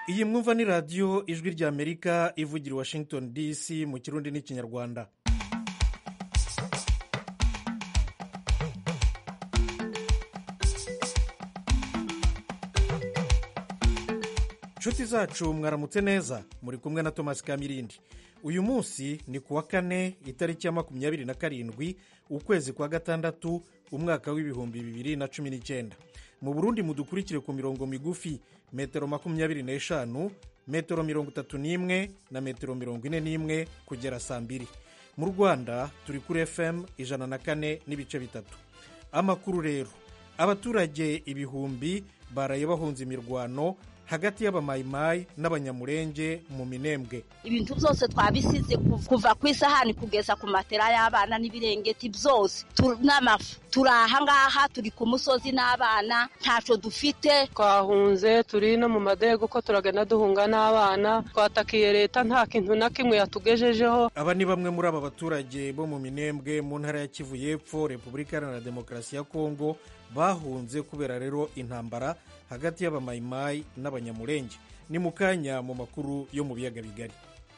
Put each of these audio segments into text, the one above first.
iyi mwumva ni radiyo ijwi ry'amerika ivugira i washington dc mu kirundi n'ikinyarwanda inshuti zacu mwaramutse neza muri kumwe na thomas kamirindi uyu munsi ni ku wa kane itariki ya makumyabiri na karindwi ukwezi kwa gatandatu umwaka w'ibihumbi bibiri na cumi n'icyenda mu burundi mudukurikire ku mirongo migufi metero makumyabiri n'eshanu metero mirongo itatu n'imwe na metero mirongo ine n'imwe kugera saa mbiri mu rwanda turi kuri fm ijana na kane n'ibice bitatu amakuru rero abaturage ibihumbi baraye bahunze imirwano hagati y'abamayimayi n'abanyamurenge mu minembwe ibintu byose twabisize kuva ku isahani kugeza ku matera y'abana n'ibirengeti byose n'amafu turi ahangaha turi ku musozi n'abana ntacyo dufite twahunze turi no mu madego ko turagenda duhunga n'abana twatakiye leta nta kintu na kimwe yatugejejeho aba ni bamwe muri aba baturage bo mu minembwe mu ntara ya kivu y'epfo repubulika iharanira demokarasi ya kongo bahunze kubera rero intambara hagati y'abamayimayi n'abanyamurenge ni mu kanya mu makuru yo mu biyaga bigari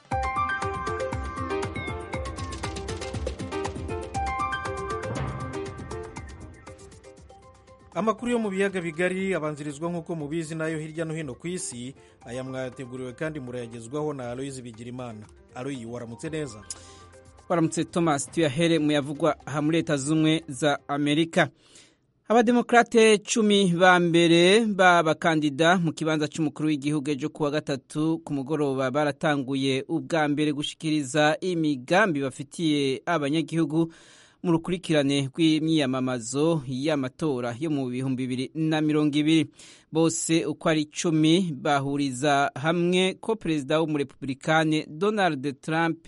amakuru yo mu biyaga bigari abanzirizwa nk'uko mubizi nayo hirya no hino ku isi aya mwayateguriwe kandi murayagezwaho na aloyizi bigirimana aloyi waramutse neza waramutse thomas tuyahere mu yavugwa aha muri leta z'ubumwe za amerika abademokrate cumi ba mbere b'abakandida mu kibanza cy'umukuru w'igihugu ejo kuwa gatatu ku mugoroba baratanguye ubwa mbere gushikiriza imigambi bafitiye abanyagihugu mu rukurikirane rw'imyiyamamazo y'amatora yo mu bihumbi bibiri na mirongo ibiri bose uko ari icumi bahuriza hamwe ko perezida w'umurepublikane donald trump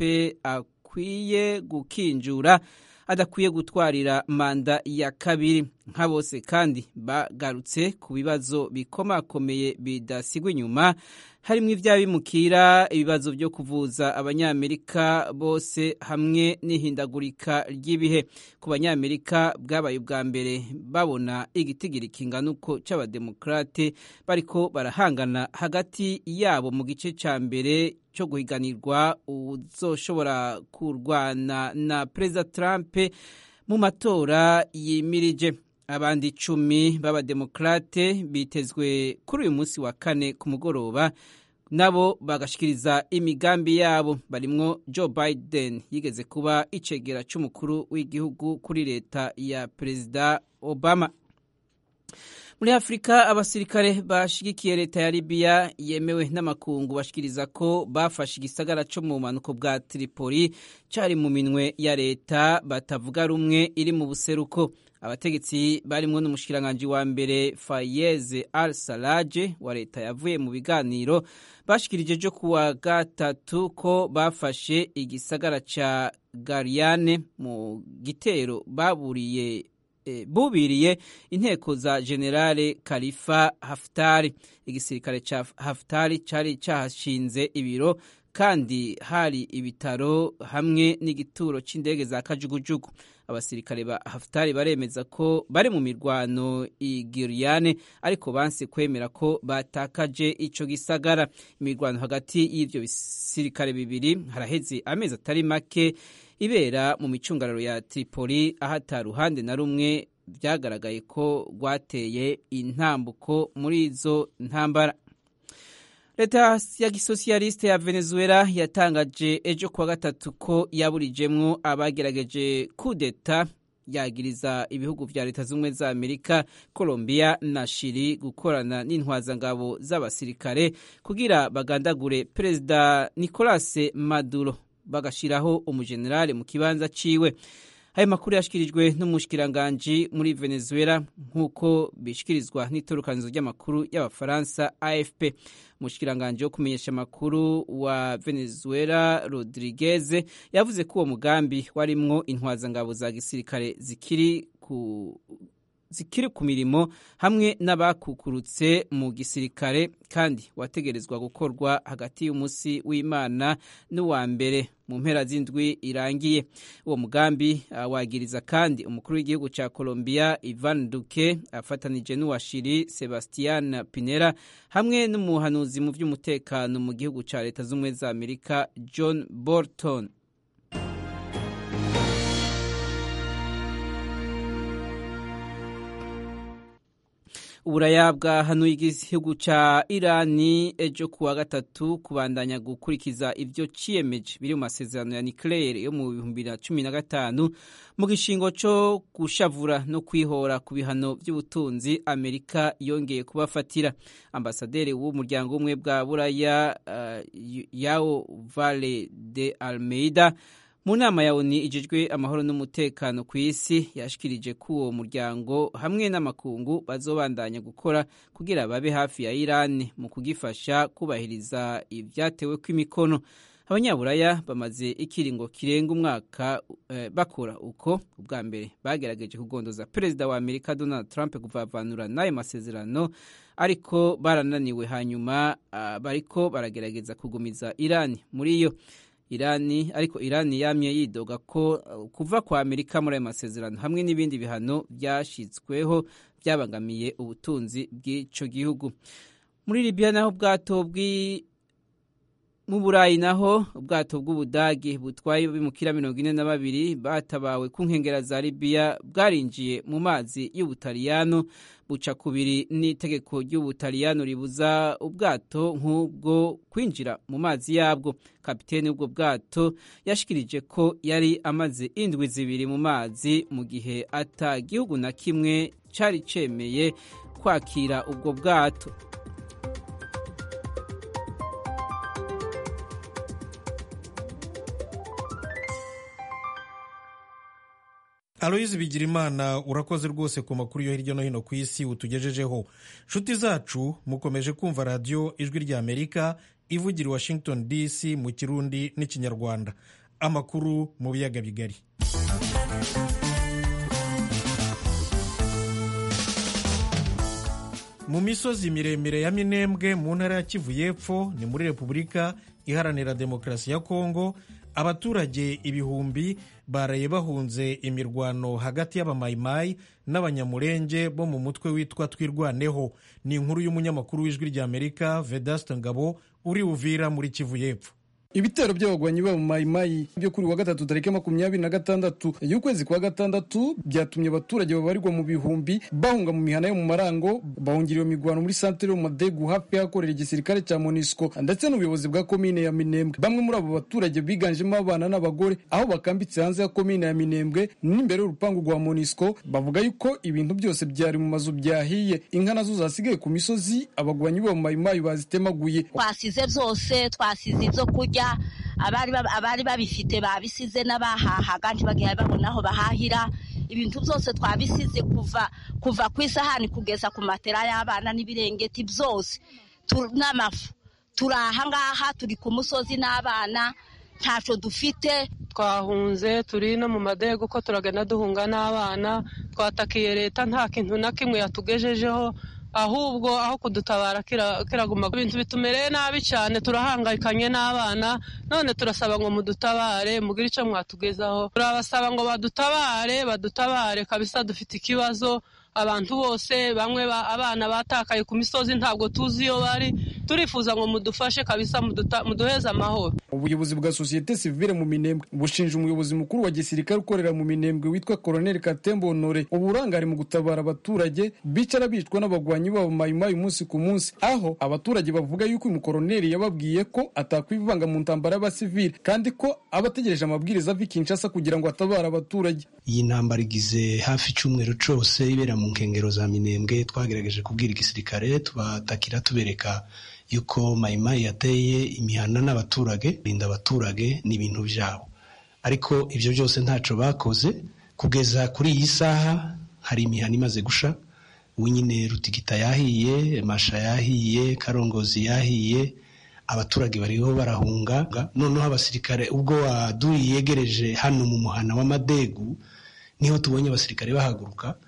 akwiye gukinjura adakwiye gutwarira manda ya kabiri nka bose kandi bagarutse ku bibazo bikomakomeye bidasigwa inyuma harimo iby'abimukira ibibazo byo kuvuza abanyamerika bose hamwe n'ihindagurika ry'ibihe ku banyamerika bwabaye ubwa mbere babona igitigiri kingana uko cy'abademokarate bariko barahangana hagati yabo mu gice cya mbere cyo guhiganirwa uzoshobora kurwana na perezida Trump mu matora yimirije abandi icumi b'abademokarate bitezwe kuri uyu munsi wa kane ku mugoroba nabo bagashikiriza imigambi yabo barimwo Joe Biden yigeze kuba icegera cy'umukuru w'igihugu kuri leta ya perezida Obama muri afurika abasirikare bashigikiye leta ya libiya yemewe n'amakungu bashikiriza ko bafashe igisagara cyo mu bumanuko bwa tripoli cyari mu minwe ya leta batavuga rumwe iri mu buseruko abategetsi barimo n'umushikiranganji wa mbere fayeze al salaje wa leta yavuye mu biganiro bashikirije ejo kuwa gatatu ko bafashe igisagara ca gariyane mu gitero baburiye bubiriye inteko za generale kalifa haftari igisirikare cya haftari cyari cyahashinze ibiro kandi hari ibitaro hamwe n'igituro cy'indege za kajugujugu abasirikare ba haftari baremeza ko bari mu mirwano igiriyane ariko banse kwemera ko batakaje ico gisagara imirwano hagati y'ivyo bisirikare bibiri haraheze amezi atari make ibera mu micungararo ya Tripoli aho ata ruhande na rumwe byagaragaye ko rwateye intambuko muri izo ntambara leta ya gisosiyaliste ya venezuela yatangaje ejo kuwa gatatu ko yaburijemwo abagerageje kudeta yagiriza ibihugu vya leta z'ubumwe za amerika colombia na shiri gukorana n'intwazangabo z'abasirikare kugira bagandagure perezida nicolas maduro bagashiraho umujenerali mu kibanza ciwe ayo makuru yashikirijwe n'umushikiranganji muri venezuela nk'uko bishikirizwa n'itorukanizo ry'amakuru y'abafaransa afp umushikiranganji wo kumenyesha amakuru wa venezuela rodriguez yavuze ko uwo mugambi warimwo intwazangabo za gisirikare zikiri ku zikiri ku mirimo hamwe n'abakukurutse mu gisirikare kandi wategerezwa gukorwa hagati y'umunsi w'imana n'uwa mbere mu mpera z'indwi irangiye uwo mugambi wagiriza kandi umukuru w'igihugu cya colombia ivan duque afatanije n'uwa shiri sebastian pinera hamwe n'umuhanuzi mu by'umutekano mu gihugu cya leta z'ubumwe za amerika john bolton uburaya bwahanuye igihugu cya irani ejo kuwa gatatu kubandanya gukurikiza ibyo ciyemeje biri mu masezerano ya nucleaire yo mu bihumbi bibiri na cumi na gatanu mu gishingo cyo gushavura no kwihora ku bihano by'ubutunzi amerika yongeye kubafatira ambasaderi w'umuryango w'ubumwe bwa buraya uh, yao vale de almeida mu nama ya oni ijejwe amahoro n'umutekano ku isi yashikirije ko uwo muryango hamwe n'amakungu bazobandanya gukora kugira babe hafi ya irani mu kugifasha kubahiriza ibyatewe kw'imikono abanyaburaya bamaze ikiringo kirenga umwaka eh, bakora uko ubwa mbere bagerageje kugondoza perezida wa amerika donald trump kuvavanura n'ayo masezerano ariko barananiwe hanyuma uh, bariko baragerageza kugumiza irani muri yo irani ariko irani yamye yidoga ko kuva kwa amerika muri ayo masezerano hamwe n'ibindi bihano byashyizweho byabangamiye ubutunzi bw'icyo gihugu muri libiya naho ubwato bw'i mu burayi naho ubwato bw'ubudagi butwaye bimukira mirongo ine na babiri batabawe ku nkengera za libiya bwarinjiye mu mazi y'ubutaliyano buca kubiri n'itegeko ry'ubutaliyano ribuza ubwato nk'ubwo kwinjira mu mazi yabwo kapitene w'ubwo bwato yashikirije ko yari amaze indwi zibiri mu mazi mu gihe ata gihugu na kimwe cyari cemeye kwakira ubwo bwato aloyizi bigirimana urakoze rwose ku makuru yo hirya no hino ku isi utugejejeho nshuti zacu mukomeje kumva radiyo ijwi rya amerika ivugira i washington dc mu kirundi n'ikinyarwanda amakuru mu biyaga bigari mu misozi miremire ya minembwe mu ntara ya kivu y'epfo ni muri repubulika iharanira demokarasi ya kongo abaturage ibihumbi baraye bahunze imirwano hagati y'abamayimayi n'abanyamurenge bo mu mutwe witwa twirwaneho ni inkuru y'umunyamakuru w'ijwi ry'amerika vedasite ngabo uri uvira muri kivu y'epfo ibitero by'abagwanyi babo mayimayi byo kuri wa gatatu tariki makumyabiri na gatandatu y'ukwezi kwa gatandatu byatumye abaturage babarirwa mu bihumbi bahunga mu mihana yo mu marango bahungira iyo migwano muri santere yo mu madegu hafi y'ahakorera igisirikare cya monisco ndetse n'ubuyobozi bwa komine ya minembwe bamwe muri abo baturage biganjemo abana n'abagore aho bakambitse hanze ya komine ya minembwe n'imbere y'urupangu rwa monisco bavuga yuko ibintu byose byari mu mazu byahiye inka nazo zasigaye ku misozi abagwanyi babo mayimayi bazitemaguye twasize byose twasize izo kurya abari babifite babisize n'abahahaga ntibagiye babona aho bahahira ibintu byose twabisize kuva kuva ku isahani kugeza ku matera y'abana n'ibirengeti byose n'amafu turi ahangaha turi ku musozi n'abana ntacyo dufite twahunze turi no mu madego ko turagenda duhunga n'abana twatakiye leta nta kintu na kimwe yatugejejeho ahubwo aho kudutabara kiraguma ibintu bitumereye nabi cyane turahangayikanye n'abana none turasaba ngo mudutabare mugire icyo mwatugezaho turabasaba ngo badutabare badutabare kabisa dufite ikibazo abantu bose bamwe abana batakaye ku misozi ntabwo tuzi iyo bari turifuza ngo mudufashe kabisa muduheze amahoro ubuyobozi bwa sosiyete sivile mu minembwe bushinja umuyobozi mukuru wa gisirikare ukorera mu minembwe witwa koroneli katembo honore uburangare mu gutabara abaturage bicara bicwa n'abagwanyi babo mayimayi umunsi ku munsi aho abaturage bavuga yuko uyu mukoroneli yababwiye ko atakwivanga mu ntambara y'abasivile kandi ko aba ategereje amabwiriza ava i kinshasa kugira ngo atabare abaturage iyi ntambara igize hafi icyumweru cyose ibera mu nkengero za minembwe twagerageje kubwira igisirikare tubatakira tubereka yuko mayimayi yateye imihana n'abaturage rinda abaturage n'ibintu byabo ariko ibyo byose ntacyo bakoze kugeza kuri iyi saha hari imihana imaze gusha ubu nyine rutigita yahiye masha yahiye karongozi yahiye abaturage bariho barahunga noneho abasirikare ubwo waduye yegereje hano mu muhana w'amadegu niho tubonye abasirikare bahaguruka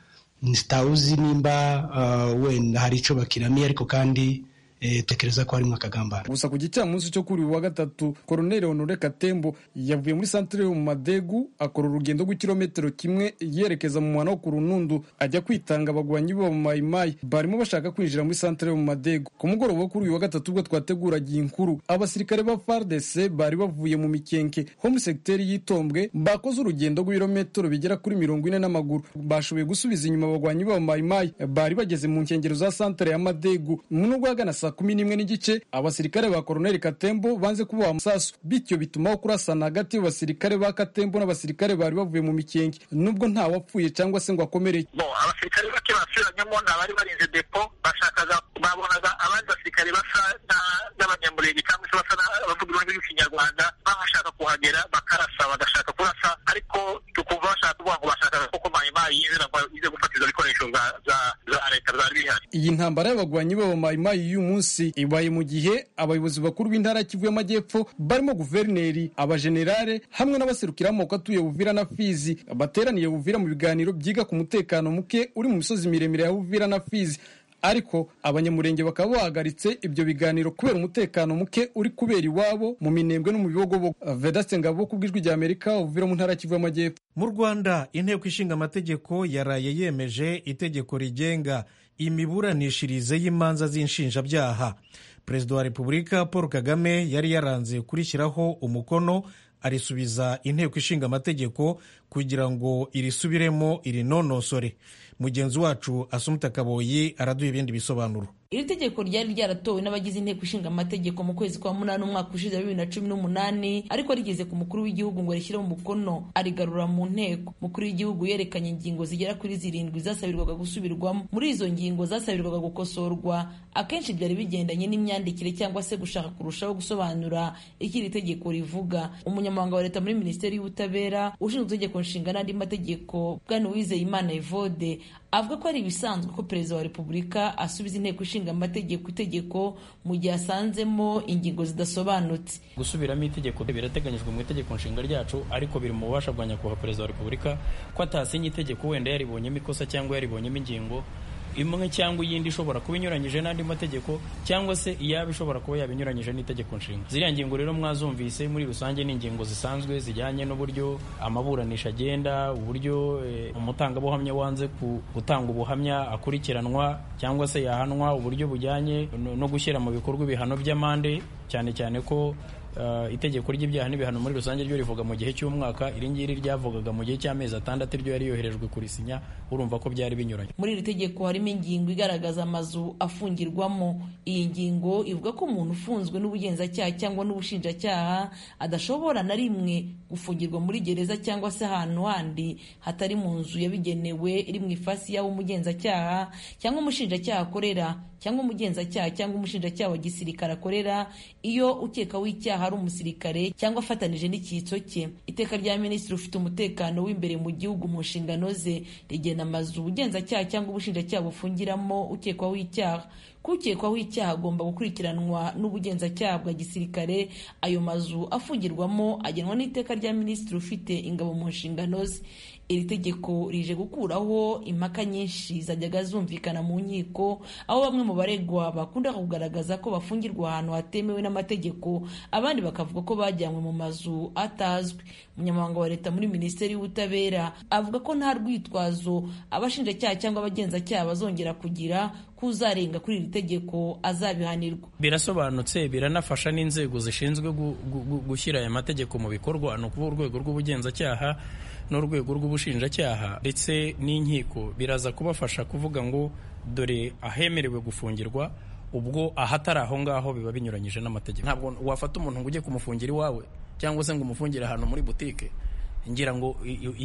ntitawuzi nimba wenda hari icyo bakiramiye ariko kandi tekereza ko harimo akagambane gusa ku gicamunsi cyo kuri uyu wa gatatu koroneli honore katembo yavuye muri santire yo mu madegu akora urugendo rw'ikirometero kimwe yerekeza mu mwana wo ku runundu ajya kwitanga abagwanyi bo mu mayimayi barimo bashaka kwinjira muri santire yo mu madegu ku mugoroba wo kuri uyu wa gatatu ubwo twateguraga iyi nkuru abasirikare ba fardc bari bavuye mu mikenke ho muri segiteri y'itombwe bakoze urugendo rw'ibirometero bigera kuri mirongo ine n'amaguru bashoboye gusubiza inyuma abagwanyi bo mu mayimayi bari bageze mu nkengero za santire ya madegu mu nubwo hagana saa kumi n'imwe n'igice abasirikare ba koroneli katembo banze kuboha amasasu bityo bitumaho kurasana hagati y'abasirikare ba katembo n'abasirikare bari bavuye mu mikenke nubwo nta wapfuye cyangwa se ngo akomereye bo abasirikare bake basubiranyemo ni abari barinze depo bashakaga babonaga abandi basirikare basa n'abanyamurenge cyangwa se basa n'abavuga ururimi rw'ikinyarwanda bashaka kuhagera bakarasa bagashaka kurasa ariko tukumva bashaka kuvuga ngo bashakaga koko mayimayi yinjira ngo ize gufata izo bikoresho za leta zari bihari iyi ntambara y'abagwanyi b'aba mayimayi y'uyu munsi ibaye mu gihe abayobozi bakuru b'intara Kivu y'Amajyepfo barimo guverineri abajenerale hamwe n'abaserukira amoko atuye Buvira na Fizi bateraniye Buvira mu biganiro byiga ku mutekano muke uri mu misozi miremire ya Buvira na Fizi ariko abanyamurenge bakaba bahagaritse ibyo biganiro kubera umutekano muke uri kubera iwabo mu minembwe no mu bibogobogo vedaste ngabo ku bw'ijwi rya amerika uvira mu ntara kivu y'amajyepfo mu rwanda inteko ishinga amategeko yaraye yemeje itegeko rigenga imiburanishirize y'imanza z'inshinjabyaha perezida wa repubulika paul kagame yari yaranze kurishyiraho umukono arisubiza inteko ishinga amategeko kugira ngo irisubiremo irinonosore mugenzi wacu asumuta kaboyi araduha ibindi bisobanuro iri tegeko ryari ryaratowe n'abagize inteko ishinga amategeko mu kwezi kwa munani umwaka ushize wa bibiri na cumi n'umunani ariko rigeze ku mukuru w'igihugu ngo rishyireho umukono arigarura mu nteko mukuru w'igihugu yerekanye ingingo zigera kuri zirindwi zasabirwaga gusubirwamo muri izo ngingo zasabirwaga gukosorwa akenshi byari bigendanye n'imyandikire cyangwa se gushaka kurushaho gusobanura icyo iri tegeko rivuga umunyamabanga wa leta muri minisiteri y'ubutabera ushinzwe itegeko nshinga n'andi mategeko bwana uwizeyimana evode avuga ko ari ibisanzwe ko perezida wa repubulika asubiza inteko ishinga amategeko itegeko mu gihe asanzemo ingingo zidasobanutse gusubiramo itegeko birateganyijwe mu itegeko nshinga ryacu ariko biri mu bubasha bwa nyakubahwa perezida wa repubulika ko atasinya itegeko wenda yaribonyemo ikosa cyangwa yaribonyemo ingingo imwe cyangwa iyindi ishobora kuba inyuranyije n'andi mategeko cyangwa se iyaba ishobora kuba yaba inyuranyije n'itegeko nshinga ziriya ngingo rero mwazumvise muri rusange ni ingingo zisanzwe zijyanye n'uburyo amaburanisha agenda uburyo umutangabuhamya wanze gutanga ubuhamya akurikiranwa cyangwa se yahanwa uburyo bujyanye no gushyira mu bikorwa ibihano by'amande cyane cyane ko itegeko ry'ibyaha n'ibihano muri rusange ryo rivuga mu gihe cy'umwaka iri ngiri ryavugaga mu gihe cy'amezi atandatu ryo yari yoherejwe kurisinya urumva ko byari binyuranye muri iri tegeko harimo ingingo igaragaza amazu afungirwamo iyi ngingo ivuga ko umuntu ufunzwe n'ubugenzacyaha cyangwa n'ubushinjacyaha adashobora na rimwe gufungirwa muri gereza cyangwa se ahantu handi hatari mu nzu yabigenewe iri mu ifasi y'aho umugenzacyaha cyangwa umushinjacyaha akorera cyangwa umugenzacyaha cyangwa umushinjacyaha wa gisirikare akorera iyo ukeka w'icyaha ari umusirikare cyangwa afatanije n'icyitso cye iteka rya minisitiri ufite umutekano w'imbere mu gihugu mu nshingano ze rigena amazu ubugenzacyaha cyangwa ubushinjacyaha bufungiramo ukekwaho icyaha kukekwaho icyaha agomba gukurikiranwa n'ubugenzacyaha bwa gisirikare ayo mazu afungirwamo agenwa n'iteka rya minisitiri ufite ingabo mu nshingano ze iri tegeko rije gukuraho impaka nyinshi zajyaga zumvikana mu nkiko aho bamwe mu baregwa bakunda kugaragaza ko bafungirwa ahantu hatemewe n'amategeko abandi bakavuga ko bajyanywe mu mazu atazwi umunyamabanga wa leta muri minisiteri y'ubutabera avuga ko nta rwitwazo abashinjacyaha cyangwa abagenzacyaha bazongera kugira kuzarenga kuri iri tegeko azabihanirwa birasobanutse biranafasha n'inzego zishinzwe gushyira aya mategeko mu bikorwa ni ukuvuga urwego rw'ubugenzacyaha n'urwego rw'ubushinjacyaha ndetse n'inkiko biraza kubafasha kuvuga ngo dore ahemerewe gufungirwa ubwo ahatari aho ngaho biba binyuranyije n'amategeko ntabwo wafata umuntu ngo ujye kumufungira iwawe cyangwa se ngo umufungire ahantu muri butike ngira ngo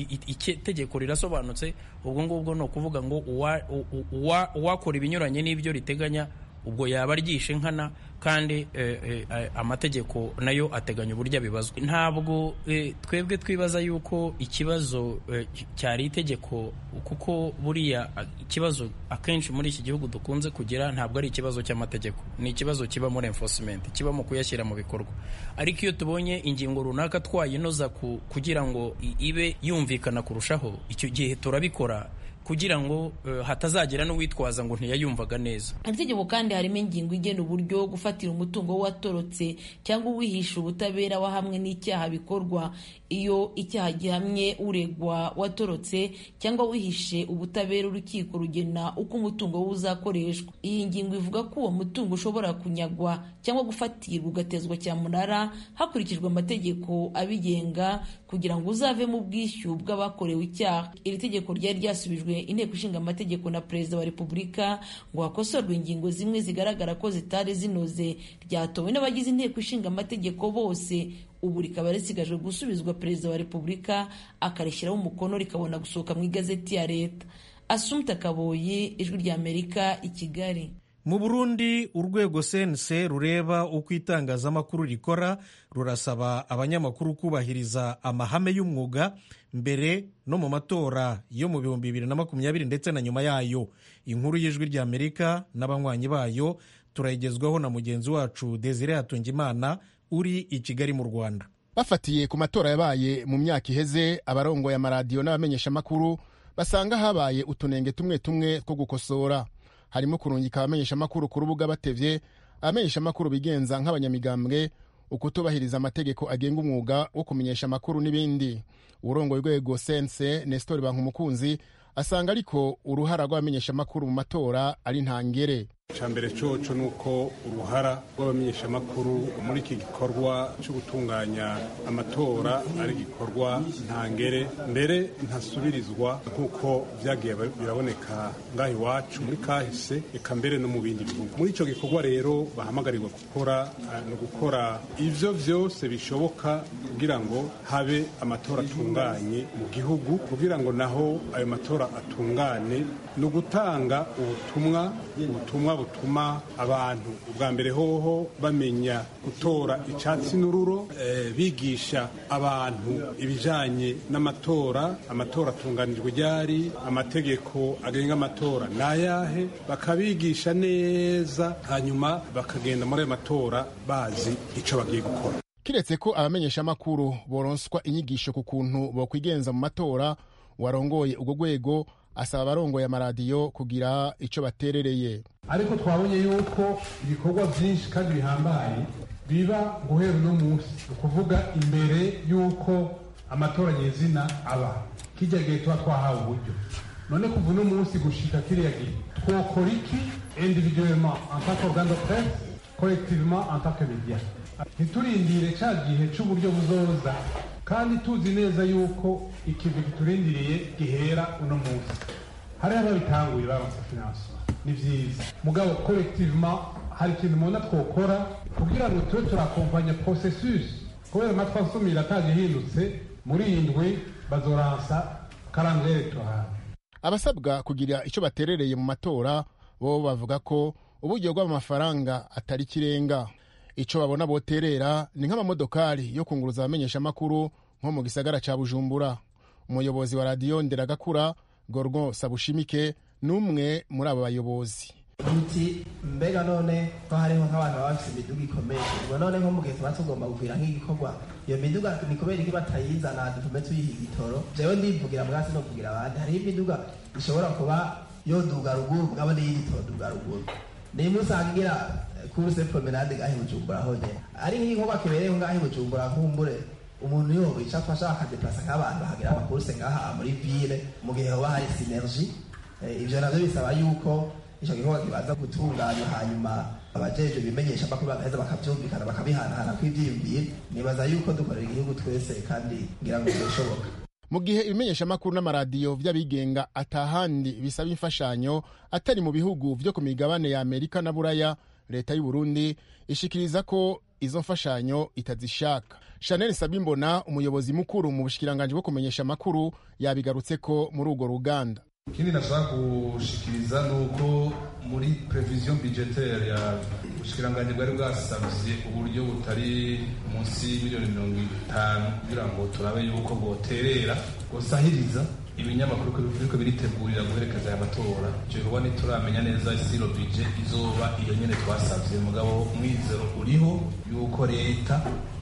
itegeko rirasobanutse ubwo ngubwo ni ukuvuga ngo uwakora ibinyuranye n'ibyo riteganya ubwo yaba aryishe nkana kandi amategeko nayo ateganya uburyo abibazwa ntabwo twebwe twibaza yuko ikibazo cyari itegeko kuko buriya ikibazo akenshi muri iki gihugu dukunze kugira ntabwo ari ikibazo cy'amategeko ni ikibazo kiba muri enforcement kiba mu kuyashyira mu bikorwa ariko iyo tubonye ingingo runaka twayinoza kugira ngo ibe yumvikana kurushaho icyo gihe turabikora kugira ngo uh, hatazagira n'uwitwaza ngo ntiyayumvaga neza iri tegeko kandi harimo ingingo igena uburyo gufatira umutungo w'uwatorotse cyangwa uwihisha ubutabera wahamwe n'icyaha bikorwa iyo icyaha gihamye uregwa watorotse cyangwa wihishe ubutabera urukiko rugena uko umutungo we uzakoreshwa iyi ngingo ivuga ko uwo mutungo ushobora kunyagwa cyangwa gufatirwa ugatezwa cyamunara hakurikijwe amategeko abigenga kugira ngo uzavemo ubwishyu bw'abakorewe icyaha iri tegeko ryari ryasubijwe inteko ishinga amategeko na perezida wa repubulika ngo hakosorwe ingingo zimwe zigaragara ko zitari zinoze ryatowe n'abagize inteko ishinga amategeko bose ubu rikaba risigajwe gusubizwa perezida wa repubulika akarishyiraho umukono rikabona gusohoka mu igazeti ya leta asumta kaboyi ijwi rya amerika i kigali mu burundi urwego sense rureba uko itangazamakuru rikora rurasaba abanyamakuru kubahiriza amahame y'umwuga mbere no mu matora yo mu bihumbi bibiri na makumyabiri ndetse na nyuma yayo inkuru y'ijwi rya amerika n'abanywanyi bayo turayigezwaho na mugenzi wacu desire hatungimana uri i kigali mu rwanda bafatiye ku matora yabaye mu myaka iheze abarongoye amaradiyo n'abamenyeshamakuru basanga habaye utunenge tumwe tumwe two gukosora harimo kurungika abamenyeshamakuru ku rubuga batevye abamenyeshamakuru bigenza nk'abanyamigambwe ukutubahiriza amategeko agenga umwuga wo kumenyesha amakuru n'ibindi urongoye urwego sense nestor bankumukunzi asanga ariko uruhara rw'abamenyeshamakuru mu matora ari ntangere icambere coco ni uko uruhara rw'abamenyeshamakuru muri iki gikorwa cyo gutunganya amatora ari igikorwa ntangere mbere ntasubirizwa nk'uko byagiye biraboneka ngaho iwacu muri kahise eka mbere no mu bindi bihugu muri icyo gikorwa rero bahamagarirwa gukora ni ugukora ivyo vyose bishoboka kugira ngo habe amatora atunganye mu gihugu kugira ngo naho ayo matora atungane ni ugutanga ubutumwa ubutumwa butuma abantu ubwa mbere hoho bamenya gutora icyatsi n'ururo e, bigisha abantu ibijanye n'amatora amatora atunganijwe ryari amategeko agenga amatora ni ayahe bakabigisha neza hanyuma bakagenda muri ayo matora bazi icyo bagiye gukora kiretse ko abamenyeshamakuru boronswa inyigisho ku kuntu bokwigenza mu matora warongoye urwo rwego asaba abarongoye amaradiyo kugira icyo baterereye ariko twabonye yuko ibikorwa byinshi kandi bihambaye biba guhera uno munsi ni ukuvuga imbere y'uko amatora nyezina aba kijya gihe tuba twahawe uburyo none kuva uno munsi gushika kiriya gihe twokora iki individuellement en tant qu'organe de presse collectivement en tant que media ntiturindire cya gihe cy'uburyo buzoza kandi tuzi neza yuko ikintu kiturindiriye gihera uno munsi hariho ababitanguye baronse finansoma ni byiza mugabo collectivement hari ikintu mubona twokora kugira ngo tube turakompanya processus kubera amatwi asumira atagihindutse muri iyi ndwi bazoransa karande electorale abasabwa kugira icyo baterereye mu matora bo bavuga ko uburyo bw'amafaranga atari kirenga icyo babona boterera ni nk'amamodokari yo kunguruza abamenyeshamakuru nko mu gisagara cya bujumbura umuyobozi wa radiyo nderagakura gorgo sabushimike ni umwe muri abo bayobozi uti mbega none ko hariho nk'abantu baba bafite imiduga ikomeye ubwo none nko mu gihe tuba tugomba kugwira nk'igikorwa iyo miduga ni kubera iki batayizana dutume tuyiha igitoro jewe ndivugira mwasi no kugira abandi hariho imiduga ishobora kuba yoduga ruguru mugabo niyo igitoduga ruguru nimwe usanga igira kuruse promenade ngaho i bujumbura honyine ari nk'igikorwa kibereyeho ngaho i bujumbura nkumbure umuntu yoba icyo afasha akadeplasa nk'abantu bahagira amakuruse ngaha muri ville mu gihe hoba hari sinergi ivyo navyo bisaba yuko icyo gikorwa kibanza gutunganywa hanyuma abajejwe bimenyesha amakuru bagaheza bakavyumvikana bakabihanahana kw'ivyiyumviro nibaza yuko dukorera igihugu twese kandi ngira ngo birashoboka mu gihe ibimenyeshamakuru n'amaradiyo vy'abigenga atahandi bisaba imfashanyo atari mu bihugu vyo ku migabane ya amerika na buraya leta y'u burundi ishikiriza ko izo mfashanyo itazishaka chanel sabimbona umuyobozi mukuru mu bushikiranganji bwo kumenyesha amakuru yabigarutse ko muri urwo ruganda ikindi nashaka gushikiriza ni uko muri prevision budgetaire ya ubushikiranganji bwari bwasavye uburyo butari munsi y'imiliyoni mirongo itanu kugira ngo turabe yuko bwoterera bwosahiriza ibinyamakuru biriko biritegurira guherekeza aya matora ivyo bikorwa ntituramenya neza isiro bije izoba iyo nyene twasavye mugabo umwizero uriho yuko leta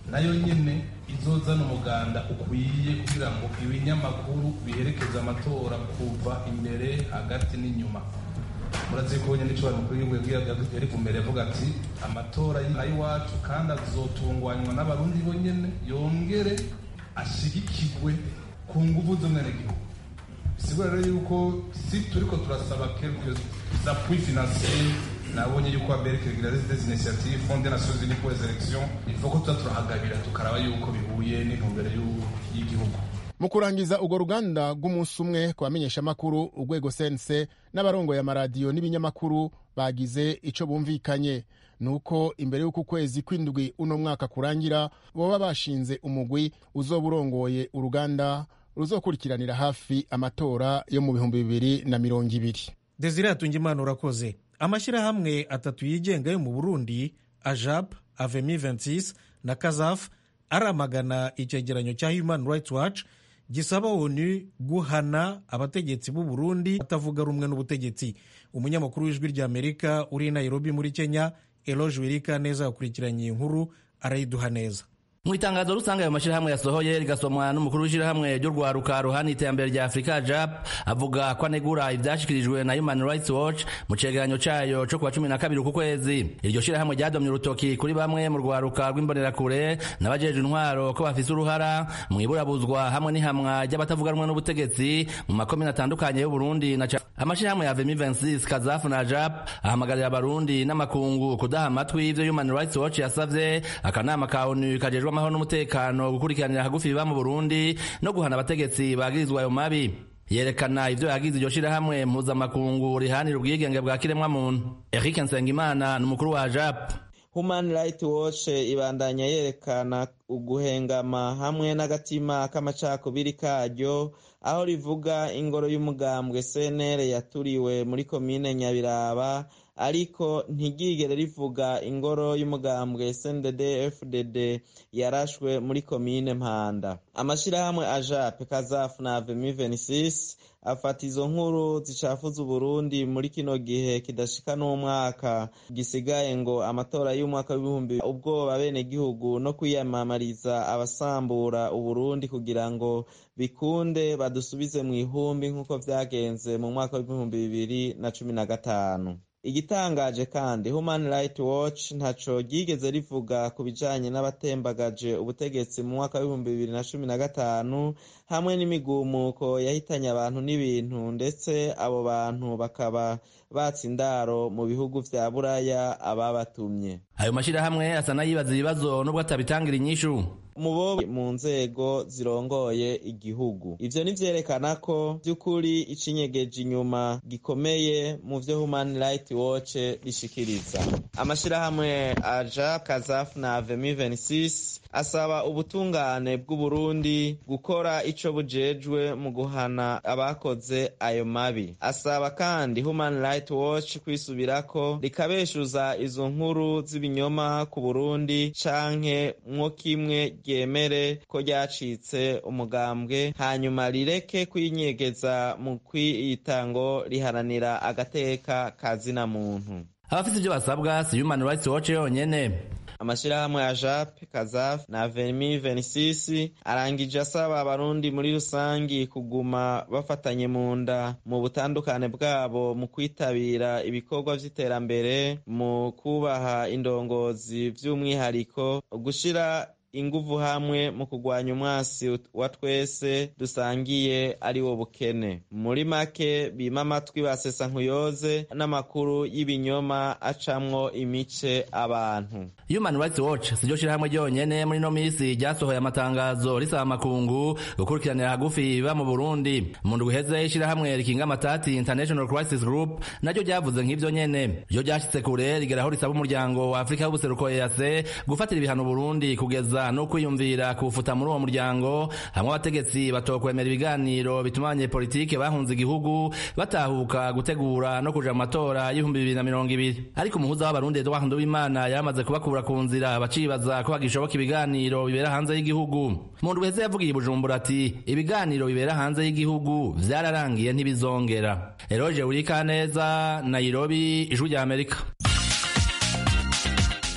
nayo nyine izozana umuganda ukwiye kugira ngo ibinyamakuru biherekeze amatora kuva imbere hagati n'inyuma murazi ko nyine icyo mukuru w'igihugu yari ku mbere avuga ati amatora y'iwacu kandi azotunganywa n'abarundi bonyine yongere ashigikirwe ku nguvu z'umwenegihugu bisigura rero yuko si turiko turasaba quelques appuis financiers nabonye yuko amerika igira des initiatives fond des nations unies pour les élections il faut ko tuza turahagabira tukaraba yuko bihuye n'intumbero y'igihugu mu kurangiza urwo ruganda rw'umunsi umwe ku bamenyeshamakuru urwego sense n'abarongoye amaradiyo n'ibinyamakuru bagize icyo bumvikanye ni uko imbere y'uko ukwezi kw'indwi uno mwaka kurangira baba bashinze umugwi uzoba urongoye uruganda ruzokurikiranira hafi amatora yo mu bihumbi bibiri na mirongo ibiri desire hatungimana urakoze amashyirahamwe atatu yigenga yo mu burundi ajab avemi 26 na kazaf aramagana icyegeranyo cya human rights watch gisaba onu guhana abategetsi b'u burundi batavuga rumwe n'ubutegetsi umunyamakuru w'ijwi ry'amerika uri i nairobi muri kenya eloge wirika neza yakurikiranye iyi nkuru arayiduha neza mu itangazo rusange ayo mashyirahamwe yasohoye rigasomwa n'umukuru w'ishyirahamwe ry'urwaruka ruhana iterambere rya afurika jap avuga ko anegura ivyashikirijwe na human rights watch mu cegeranyo cayo co kuwa cumi na kabiri uku kwezi iryo shyirahamwe ryadomye urutoki kuri bamwe mu rwaruka rw'imbonerakure n'abajeje intwaro ko bafise uruhara mu iburabuzwa hamwe n'ihamwa ry'abatavuga rumwe n'ubutegetsi mu makomine atandukanye y'uburundi na amashirahamwe ya vemi 26 kazafu na jap ahamagarira abarundi n'amakungu kudaha amatwi ivyo human rights watch yasavye akanama ka onu kajejwe amahoro n'umutekano gukurikiranira hagufi biba mu burundi no guhana abategetsi bagirizwa ayo mabi yerekana ivyo yagize iryo shirahamwe mpuzamakungu rihanira ubwigenge bwa kiremwamuntu eric nsengimana ni umukuru wa jap human rights watch ibandanya yerekana uguhengama hamwe n'agatima k'amacakubiri karyo aho rivuga ingoro y'umugambwe cnr yaturiwe muri komine nyabiraba ariko ntigigere rivuga ingoro y'umugambwe sndd fdd yarashwe muri komine mpanda amashyirahamwe ajape kazafu na avemi 26 afata izo nkuru zicafuza uburundi muri kino gihe kidashika n'umwaka gisigaye ngo amatora y'umwaka w'ibihumbi ubwoba bene gihugu no kwiyamamariza abasambura uburundi kugira ngo bikunde badusubize mu ihumbi nk'uko vyagenze mu mwaka w'ibihumbi bibiri na cumi na gatanu igitangaje kandi human rights watch ntaco ryigeze rivuga ku bijanye n'abatembagaje ubutegetsi mu mwaka w'ibihumbi bibiri na cumi na gatanu hamwe n'imigumuko yahitanye abantu n'ibintu ndetse abo bantu bakaba batsa indaro mu bihugu vya buraya ababatumye ayo mashirahamwe asa n'ayibaza ibibazo n'ubwo atabitangira inyishu mubo mu nzego zirongoye igihugu ivyo nivyerekana ko vy'ukuri icinyegeje inyuma gikomeye mu vyo human rights watch rishikiriza amashirahamwe aja kazaf na avemi 26 asaba ubutungane bw'uburundi gukora ico bujejwe mu guhana abakoze ayo mabi asaba kandi human rights watch kwisubirako rikabeshuza izo nkuru z'ibinyoma ku burundi canke mwo kimwe ryemere ko ryacitse umugambwe hanyuma rireke kwinyegeza mu kwiyita ngo riharanira agateka kazina muntu abafite ibyo basabwa si human rights watch yonyene amashirahamwe ya jap kazaf na vemi 26 arangije asaba abarundi muri rusangi kuguma bafatanye mu nda mu butandukane bwabo mu kwitabira ibikorwa vy'iterambere mu kubaha indongozi vy'umwihariko gushira inguvu hamwe mu kurwanya umwasi wa twese dusangiye ari wo bukene muri make bima amatwi basesa nkuyoze n'amakuru y'ibinyoma acamwo imice abantu human rights watch siryo shirahamwe ryonyene muri no misi ryasohoye amatangazo risaba amakungu gukurikiranira hagufi biba mu burundi mu ndwi iheze ishirahamwe rikinga amatati international crisis group naryo ryavuze nk'ivyo nyene ryo ryashitse kure rigeraho risaba umuryango wa afurika y'ubuseruko ease gufatira ibihano burundi kugeza no kwiyumvira kuwufuta muri uwo muryango hamwe abategetsi batokwemera ibiganiro bituma abanyepolitike bahunze igihugu batahuka gutegura no kuja mu matora y'ibihumbi bibiri na mirongo ibiri ariko umuhuza w'abarundi edouard nduwimana yaramaze kubakura ku nzira bacibaza ko hagishoboka ibiganiro bibera hanze y'igihugu mu ndwi heze yavugiye i bujumbura ati ibiganiro bibera hanze y'igihugu vyararangiye ntibizongera eroge urikaneza nairobi ijwi rya amerika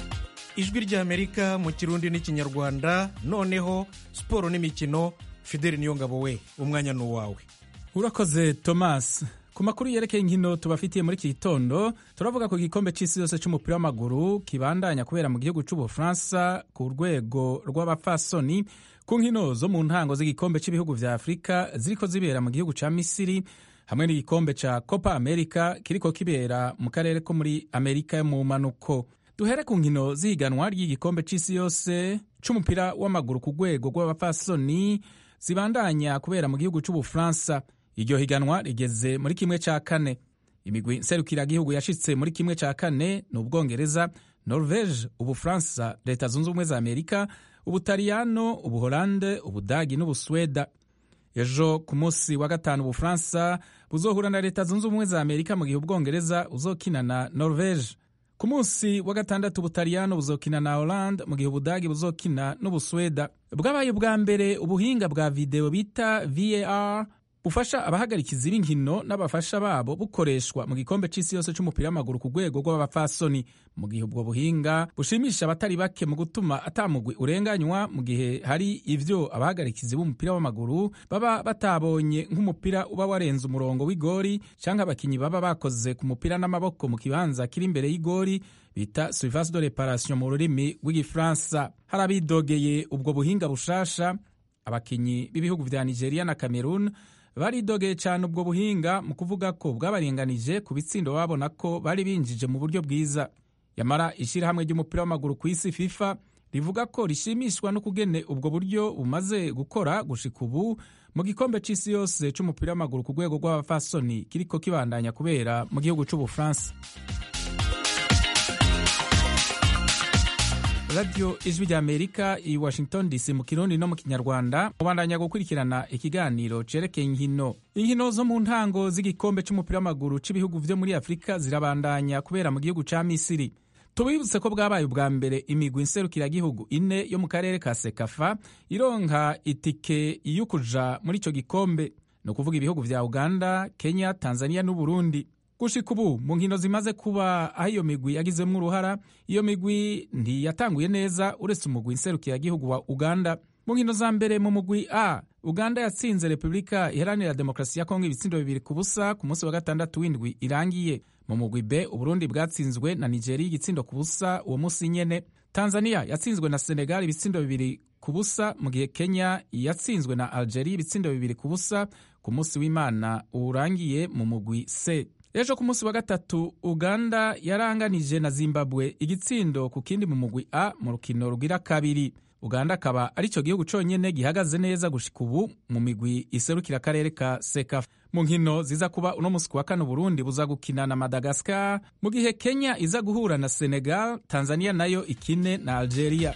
ijwi ry'amerika mu kirundi n'ikinyarwanda noneho siporo n'imikino fideli niyongabo we umwanya ni uwawe urakoze thomas ku makuru yerekeye inkino tubafitiye muri iki gitondo turavuga ku gikombe cy'isi yose cy'umupira w'amaguru kibandanya kubera mu gihugu cy'ubufaransa ku rwego rw'abapfasoni ku nkino zo mu ntango z'igikombe cy'ibihugu vya afurika ziriko zibera mu gihugu ca misiri hamwe n'igikombe ca copa america kiriko kibera mu karere ko muri amerika yo mu manuko duhere ku nkino z'ihiganwa ry'igikombe c'isi yose c'umupira w'amaguru ku rwego rw'abapfasoni zibandanya kubera mu gihugu c'ubufaransa iryo higanwa rigeze muri kimwe cya kane imigwi nserukiragihugu yashitse muri kimwe cya kane ni ubwongereza norvege ubufaransa leta zunze ubumwe za amerika ubutaliyano ubuholande ubudagi n'ubusweda ejo ku munsi wa gatanu ubufaransa buzohura na leta zunze ubumwe za amerika mu gihe ubwongereza buzokina na norvege ku munsi wa gatandatu ubutaliyano buzokina na holande mu gihe ubudagi buzokina n'ubusweda bwabaye ubwa mbere ubuhinga bwa videwo bita var bufasha abahagarikizi b'inkino n'abafasha babo bukoreshwa mu gikombe cy'isi yose cy'umupira w'amaguru ku rwego rw'abapfasoni mu gihe ubwo buhinga bushimisha abatari bake mu gutuma atamugwi urenganywa mu gihe hari ivyo abahagarikizi b'umupira w'amaguru baba batabonye nk'umupira uba warenze umurongo w'igori canke abakinyi baba bakoze ku mupira n'amaboko mu kibanza kiri imbere y'igori bita surface de reparation mu rurimi rw'igifaransa hari abidogeye ubwo buhinga bushasha abakinyi b'ibihugu vya nigeria na cameroon baridogeye cyane ubwo buhinga mu kuvuga ko bwabaringanije ku bitsindo babona ko bari binjije mu buryo bwiza yamara ishyirahamwe ry'umupira w'amaguru ku isi fifa rivuga ko rishimishwa no kugene ubwo buryo bumaze gukora gushika ubu mu gikombe cy'isi yose cy'umupira w'amaguru ku rwego rw'abafasoni kiriko kibandanya kubera mu gihugu cy'ubufaransa radiyo ijwi rya amerika i washington dc mu kirundi no mu kinyarwanda mubandanya gukurikirana ikiganiro cerekeye inkino inkino zo mu ntango z'igikombe c'umupira w'amaguru c'ibihugu vyo muri afurika zirabandanya kubera mu gihugu ca misiri tubibutse ko bwabaye ubwa mbere imigwi nserukiragihugu ine yo mu karere ka sekafa ironka itike yo kuja muri ico gikombe ni ukuvuga ibihugu vya uganda kenya tanzania n'uburundi gushika ubu mu nkino zimaze kuba aho iyo migwi yagizemo uruhara iyo migwi ntiyatanguye neza uretse umugwi nserukiragihugu wa uganda mu nkino za mbere mu mugwi a uganda yatsinze repubulika iharanira demokarasi ya kongo ibitsindo bibiri ku busa ku munsi wa gatandatu w'indwi irangiye mu mugwi b uburundi bwatsinzwe na nigeria igitsindo ku busa uwo munsi nyene tanzania yatsinzwe na senegal ibitsindo bibiri ku busa mu gihe kenya yatsinzwe na algeria ibitsindo bibiri ku busa ku munsi w'imana urangiye mu mugwi c ejo ku munsi wa gatatu uganda yaranganije na zimbabwe igitsindo ku kindi mu mugwi a mu rukino rugira kabiri uganda akaba ari cyo gihugu cyonyine gihagaze neza gushika ubu mu migwi iserukira akarere ka sekafa mu nkino ziza kuba uno munsi wa kane burundi buza gukina na madagascar mu gihe kenya iza guhura na senegal tanzania nayo ikine na algeria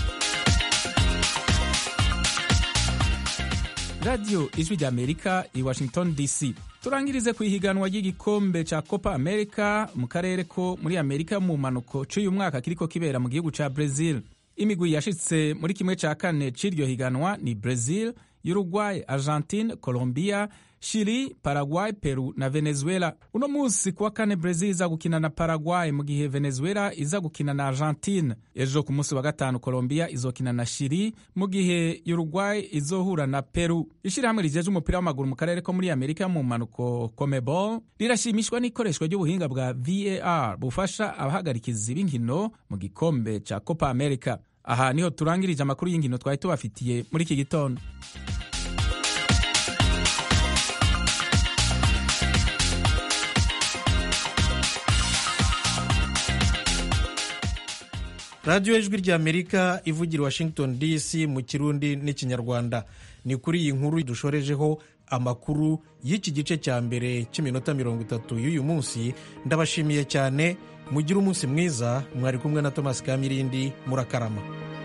radiyo ijwi rya amerika i washington dc turangirize ku ihiganwa ry'igikombe ca copa america mu karere ko muri amerika mu mpanuko c'uyu mwaka kiriko kibera mu gihugu ca brazil imigwi yashitse muri kimwe ca kane c'iryo higanwa ni brazil uruguay argentine colombia chili paraguay peru na venezuela uno munsi kuwa kane brazil iza gukina na paraguay mu gihe venezuela iza gukina na argentine ejo ku munsi wa gatanu colombia izokina na chili mu gihe uruguay izohura na peru ishirahamwe rijeje umupira w'amaguru mu karere ko muri amerika mu mpanuko comebol rirashimishwa n'ikoreshwa ry'ubuhinga bwa var bufasha abahagarikizi b'inkino mu gikombe ca copa america aha niho turangirije amakuru y'inkino twari tubafitiye muri iki gitondo radiyo ijwi ry'amerika ivugira washington dc mu kirundi n'ikinyarwanda ni kuri iyi nkuru dushorejeho amakuru y'iki gice cya mbere cy'iminota mirongo itatu y'uyu munsi ndabashimiye cyane mugire umunsi mwiza mwari kumwe na thomas kamirindi murakarama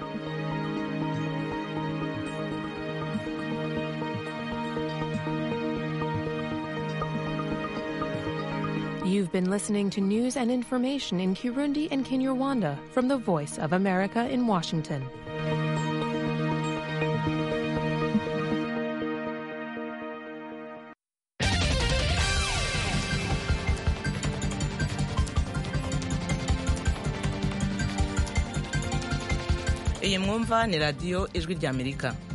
You've been listening to news and information in Kirundi and Kinyarwanda from the Voice of America in Washington. iyi mwumva ni radiyo ijwi ry'amerika